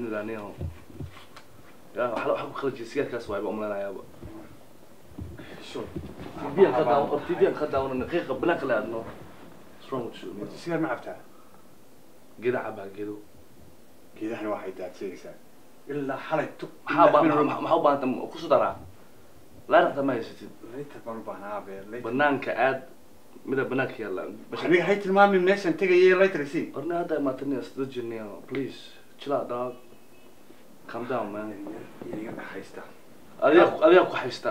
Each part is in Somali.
bismillah niyo ya waxa waxa ku khalajiyay sigaarkaas waay ba umlanayaaba Sure. tidiyan ka daawan or tidiyan ka daawan qiiqa banaanka la adno what's wrong with you Horta sigaar ma cabtaa geeda cabaa geedo geedahana waxay daadsanaysaa ilaa xalay tu maxaa ba maxaa u baahanta ku soo daraa laaraqta ma haysatid laytar baan u baahnaa abe laytar banaanka aad mida banaanka yaalla aniga hay tilmaamin meeshan tegaya laytar sii orna hadda imaataniya sida jirniya please chill out dog calm down man iga dhaxaysta adiga adiga ku haysta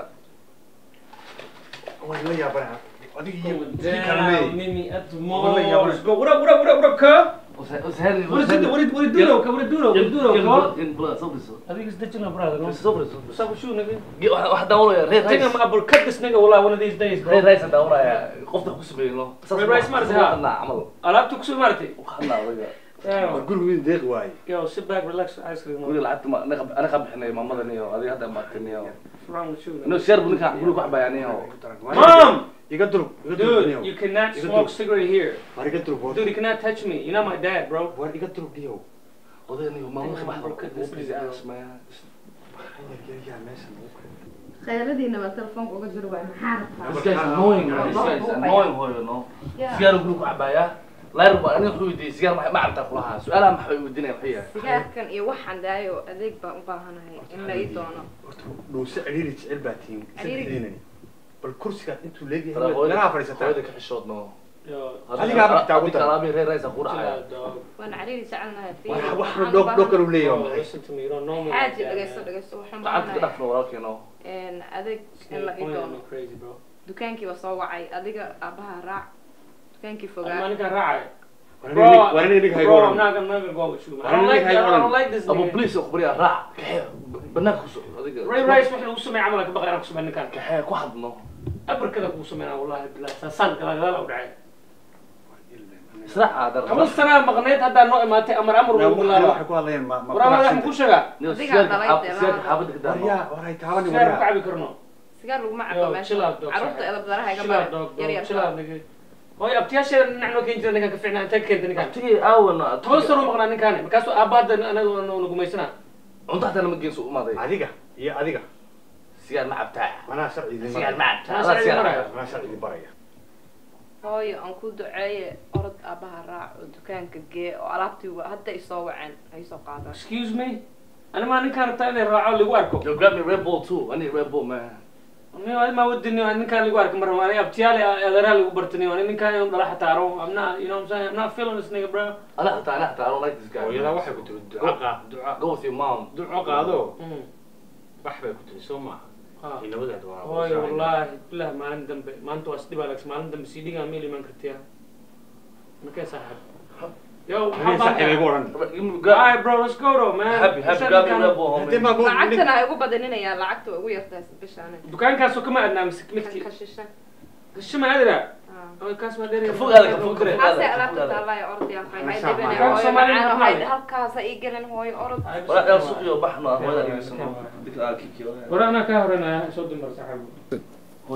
waa la yaabana adiga iyo Damn, Mimi at the mall. Well, yeah, Let's go. What up, what up, what up, what up, cuz? وسهل What is it? What is what is Duno? What is Duno? What is Duno, cuz? in blood صبر صبر I think it's ditching a brother, no? صبر صبر What's up with you, nigga? واحد دورة يا ريت I think I'm رئيس gonna cut this nigga والله one of these days, ريت bro. رئيس دورة يا قفت خش بينه Ray Rice ما رزقها. خلنا عمل قلبت كسو مرتي. وخلنا رجع Damn. gurigu deeq waaye Yo, sit back, relax, ice cream. قولي What's لعبت ما انا خب انا خب احنا ماما ذا نيو هذه هذا ما تنيو wrong with you? انه nigga? شرب نكا قولي واحد يعني هو Mom! iga durug iga durug Dude, you cannot You can smoke do- cigarette here. war iga durug Dude, you cannot touch me. You're not my dad, bro. war iga durug diyow هذا نيو ماما خب احنا Goodness, بليز nigga. اسمع yaa meeshan ugu kale khayradina baa telefoonka uga jiro waa maxaa This rabtaa guy's annoying man this guy's annoying هو you know سيجار يقولوا كعبايا لا يربى انا اخوي دي سيجار ما عرفت اخلها سؤالها ما حبي ودينا وحيه sigaarkan iyo waxaan daayo adeeg baan u baahanahay in la ii doono horta dhuuse ciriiri jecel baa tihiin Ciriiri. sadexdiinani bal kursigaad intuu leegyahay ترى meelaha هو fadhiisataa هذا كحشوط نو Yo, Adiga ma xitaa ugu هذيك dar. كلامي ري رئيس اقول chill عليها out, dog. waan cariiri jecelnahay wax waxna dhoog dhoog kalu leeyahay Bro, maxay listen to me. You don't know me. like xaaji that, dhagaysto man. dhagaysto waxaan قعدت كده baahanahay في وراك نو adeeg in la ii Pointing doono me crazy, bro. dukaankiiba soo wacay adiga aabaha raac dukaankii I'm fogaa not gonna ride. Bro, war inay nig haygo Bro, I'm not gonna, I'm not gonna go with you, man. I don't like that. I don't like this ابو nigga. بليس اخبري راع كحيل بناك هذيك Ray Rice وحنا وسو ما عملك بقى انا كسو منك كحيل واحد نو ابر كذا كوسو منا والله بالله سان كذا كذا او دعي صراحه هذا قبل سنه مغنيت هذا نوع ما امر امر والله waxay ku hadlayaan ma ma ورا ما راح نقول شغا سيجار حابتك war ده yaa war hay taabani سير war كعبي كرنو sigaar laguma Yo, cabo chill out, meesha dog, carruurta صاحب. elabdaraha iga شيل baran دوغ yar دوغ yar شيل نيجي هوي ابتياش نحن كين جرنا كان كفعنا انت كنت نكان تجي اول توصلوا مغنى نكان كاسو اباد انا نقوميسنا انت حتى لما جيت سوق ماضي adiga iyo adiga سيجار مع بتاع manaa sharcigii سيجار مع بتاع أنا سيجار سيجار معك. manaa sharcigii baraya hooyo aan ku duceeye orod aabaha raac oo dukaanka gee oo alaabtii wa- hadda isoo waceen ay soo qaadaan excuse me انا ما نكان تاني راعوا اللي واركو Yo, grab me Red Bull too. I need Red Bull, man. ما ودي اني نكان اللي وارك مره انا ابتيالي اذرها اللي برتني وانا نكان يوم راح تعرو I'm not you know what I'm saying I'm not feeling this nigga bro أنا حتى أنا حتى I don't like this guy. hooyadaa waxay ku tiri duco qaad duco Go with your mom. duco qaado Mm. bax bay ku tiri soo maaha Ah. inabadeed waa hooyo wallaahi bilah maalin dambe maanta waa isdhibaa lags maalin dambe sii dhigaa meel imaan kartiya makee saaxib yo Habeen saaxiib igu odhan Give me- grab- Alright bro let's go though man Happy, happy. Grab me Red Bull, Hadee homie. ma buu lacagtana ha igu badaninayaan lacagta waa ugu yartahay bishaane dukaankaasoo kama adnaa mise kan midkii ka shisha gashima adira Ah. oy kaas ma dheeri Ka fogaada, ka fogaada. halkaasay alaabta taallaayo orodayaan fay hay Masha dhibane Allah. hooyo Soomaaliya macaan maxaa hay leh? halkaasa ii gelin hooyo orod ولا يا سوق يا بحنا ولا يسمع. ديك آه كيكي ولا- wara anaa kaa horanaya soo dumar saaxiib هوي.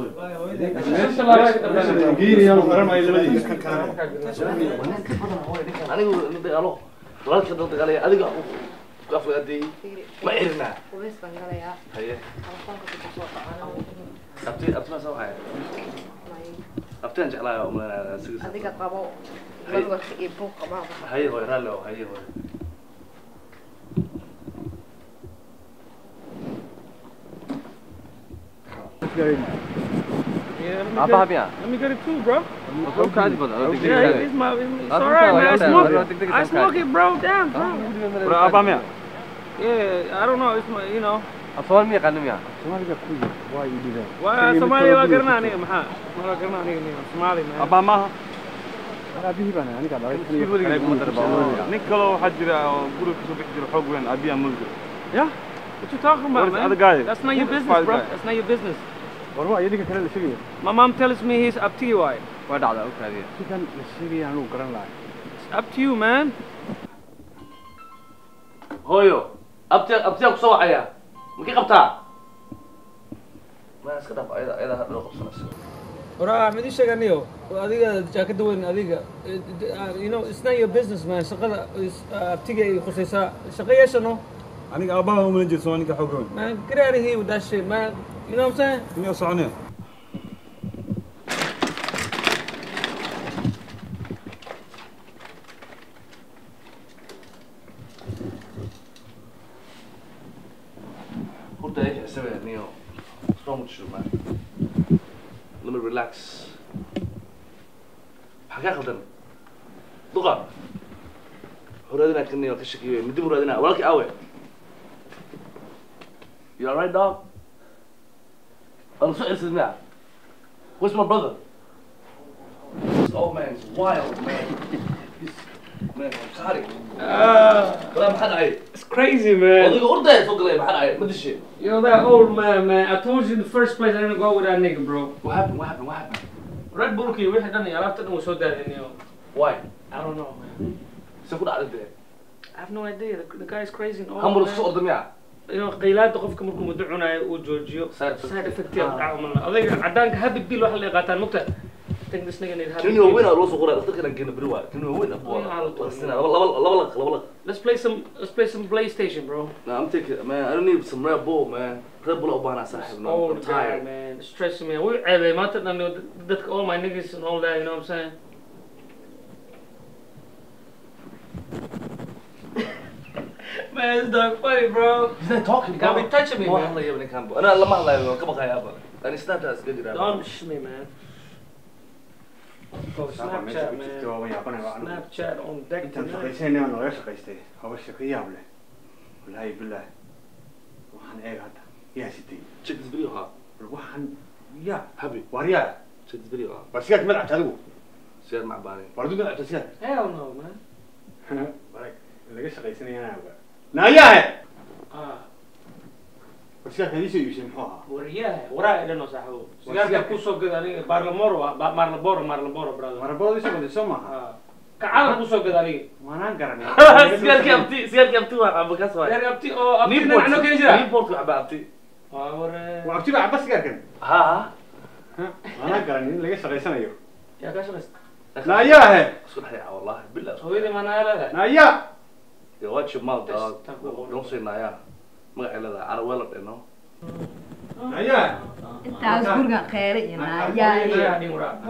anigu ina dagaalo walaalka dad dagaalaya adiga ku afgaadiyey ma cirina qubays baan galayaa haye telefoonka ku soo dhacana abti abtina soo waxay abtian jeclaayo umaleynaya asiga adiga qabo walwarka iyo buuq qabaaba haye hooy raalli oo haye hooy Apa habis? Let me get it too, bro. Kau kan ada pada. Yeah, it's my, it's, it's Aku alright, tahu, man. I aku tahu. smoke Aku it. tahu, I aku smoke tahu. it, bro. Damn, bro. Berapa apa mia? Yeah, I don't know. It's my, you know. Apa mia kan mia? Why Somali waa garanaa aniga maxaa? Ma waa garanaa aniga aniga Somali man. Abba maaha Nin nin kaloo waxaa jira oo guriga kasoo bixi jira xoog weyn abiya mulga Yeah? What you talking about, What is man? the other guy? That's not your Who's the business, other bro. guy? That's not your business. My mom tells me he's up to you, why? Waa dhacda og tahay. It's up to you, man. hooyo abti abtiyaa kusoo wacaya makii qabtaa ma iska dhaaf ayada ayada hadhow qabsanayso waraa mid ii sheeg aniyo adiga jaakada weyn adiga you know it's not your business man shaqada is- abtiga ay khusaysaa shaqo yeeshano aniga aabbaha uma lan jirto waa ninka xoog weyn man get out of here with that shit man you know what I'm saying inuu soconaya Horta ik isaga niyo. What's wrong with you, man? Let me relax. Maxaa kaa khaldan? Duqa. Horaadina ka niyo ka shakiyo. Midi muraadina. Walaalkii aawe. You alright, dog? I'm so innocent now. Where's my brother? This old man's wild, man. This man, I'm Wala maxaa dhacay? it's crazy man Odayga ordaya soo galay maxaa dhacay? Ma dishay? you know that old man man I told you in the first place I didn't go with that nigga bro What happened? What happened? What happened? Red Bullkii wixii dhan iyo alaabta dhan wuu soo daadin yo Why? I don't know man Se ku dhacday dee? I have no idea the, the guy is crazy and old Hambur man. isku soo orda miyaa? you know qaylaada qofka markuu muddo cunayo uu joojiyo Side effect. side effect yaa ku dhaca malna adayga cadaanka happy pill waxa la qaataan mugta I think this nigga need happy Kini waaweyn pill aa loo soo qoray dhakhtarkana geena beri waay. Kini waaweyn aa Waaweyn aa la buu tuuray. laba laba laba laq laba laq. let's play some let's play some PlayStation bro No, I'm taking man. I don't need some Red Bull, man. Red Bull u baahnaa saaxiib. No, old I'm guy tired. man stressing me we ceebay maanta dhan iyo dadka all my niggas and all that you know what I'm saying man it's dog funny bro He's not talking. You can't be touching me, Ma man. hadlayo ninkan. Ana lama hadlayo. Waan ka baqayaaba. Ani Snapchat iska jiraa. don't sh me man oh Saaka meesha Snapchat ku jirta man waa waan yaabanaya waa anigu. Snapchat on deck intaan tonight shaqaysanayna naga shaqaystay haba shaqo yaab leh wallaahi bilaahi waxaan eeg hadda yaa sitay Check this video, huh? bal waxaan yaa Happy. waaryaa Check this video, huh? war sigaarka madacta adigu Siyaar macbaanay. war aduu madacta sigaar hell no man warag laga shaqaysanayana ogaa naayaahe ah war sigaarka idiisoo iibsay muxuu ahaa wariyaha waraa idhan oo saaxiibo sigaarka kusoo gada aniga barlamoro ah Ba- marlaboro marlaboro brother marabadoo isoo waday soo maaha ah kacala kusoo gada aniga maanaan garanay Sigaarkii abti, sigaarkii abti waa xamba kaas waay. sigaarka abti oo abti dhinacno keni jira Newport waa xamba abti. waa ware waa abti baa caba sigaarkan Ha ha. maanaan garanay in laga shaqaysanayo yaa kaa shaqaysta naayaahe Isku dhex yaca wallahi billah. hooyadii maanaa leedahay naayaa Yo, watch your mouth, dog. Yes, thank you. Don't say Naya. Magacay leedahay Carawelo dhe, no? naayaa intaas gurigan kheyre iyo naayaa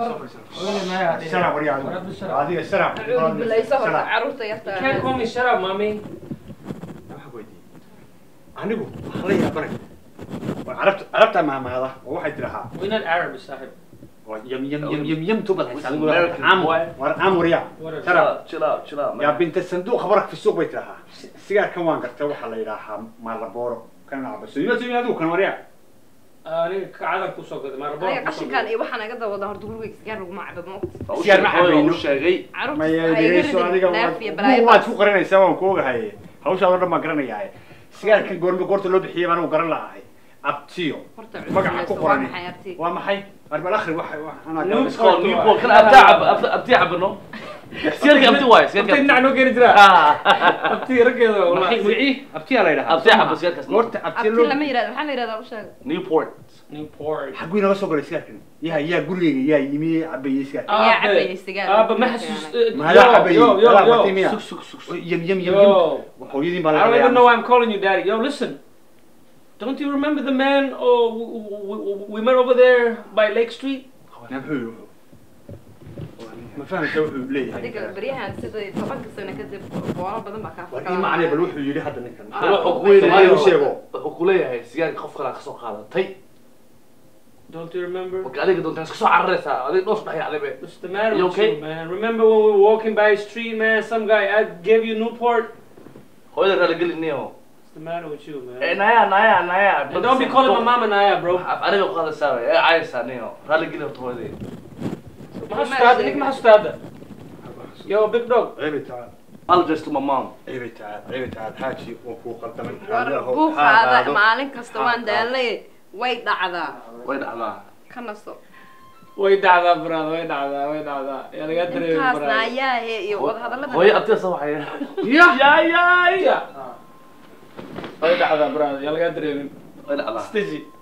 sharab waryaa adiga sharab bilayso horta caruurta yarta can't call me shut up mommy waxaan ku weydiiyey anigu waxaan la yaabanay war carabta carabta maamaada oo waxay tirahaa we're not Arab saaxib waa yam yam yam yam yam tubad haysaa anigu American caam boy. war caam waryaa Whatever. Chill sharab out, chill out, chill out, yaa man. binta sanduuq khabarak fi suuq bay tirahaa sigaarkan waan gartay waxaa la yidhaahaa maalabooro kan nacba so ina tumi adigu kan waryaa aniga kacadan kusoo gaday marlaboro aniga qashinkan iyo waxaan iga dawada horta gurigayga sigaar laguma cabo ma ogta Waa u Sigaar ma sheegay, cabayno. u sheegay. caruurta maya ha iga dhegeyso adiga ridin neef iyo waad balaayo waad ku qarinaysaa waan ku ogahay hawshaadoo dhan baan garanayaaye sigaarkan goorma goorta loo bixiyay baan anigu garan lahay abtiyo horta magaca ku waa qoran maxay arti waa maxay arbal akhri waxa waxa anaa Nude garan It's called Newport. Kan abti cab, abti- abti cab, no? Sigaarkii abti waay, sigaarkii abti abti. dhinac noo keeni jira Ha. abti raggeeda maxay wallahi wixii abtiyaa la yidhahaa Abti cab, sigaarkaas. goorta abti abti loo lama yirahdo maxaa la yirahdaa u sheeg Newport. Newport xaguu inaga soo galay sigaarkan yaa yaa gurigeyga yaa yimi cabayey sigaarkan Yaa Aabe. cabayay sigaar. Aabe ma xasuus Maadaa cabayey? yo yo Alaa yo batay miya? Sug, sug, sug, sug. yam yam yam Yo. yam hooyadiin baa I don't even know la why I'm calling you daddy. Yo, listen. Don't you remember the man oh, we, we, we met over there by Lake Street? muxuu ma fahamta wuxuu leeyahay adiga beryahan sida tobanka sano kadib boono badan baa kaa war ii macnay bal wuxuu yidhi hadda ninkan Bal wuxuu ku weynaya- Soomaali u sheego wuxuu ku leeyahay sigaarkii qof kale aad ka soo qaadatay. Don't you remember? Marka adiga doontaa iska soo cararaysaa. Adiga dhoos dhex yaacday be. What's the matter You with okay? you, man? Remember when we were walking by the street, man? Some guy I gave you Newport. Hooyada raali gelinayo. What's the matter with you, man? Eh, Naya, Naya, Naya. and don't be calling my mama Naya, bro. Af aniga ku hadlaysaa wey. Eh, caayaysaa niyo. Raali geli horta hooyadii. ما حسوا هذا ما حسوا هذا Yo, big dog. ceebay tacaal Apologize to my mom. ceebay tacaal ceebay tacaal xaaji oo kuu qaldamay war Xaalaha- buuqaada xaalaado. maalin kasta waan daalay way dhacdaa Way dhacdaa. ka naso way dhacdaa brother way dhacdaa way dhacdaa yaa laga dareemi intaas brother naayaahe iyo wadahadallada Hooyo abtiga soo waxay. ya ya ya ya way dhacdaa brother yaa laga dareemin Way dhacdaa. stigi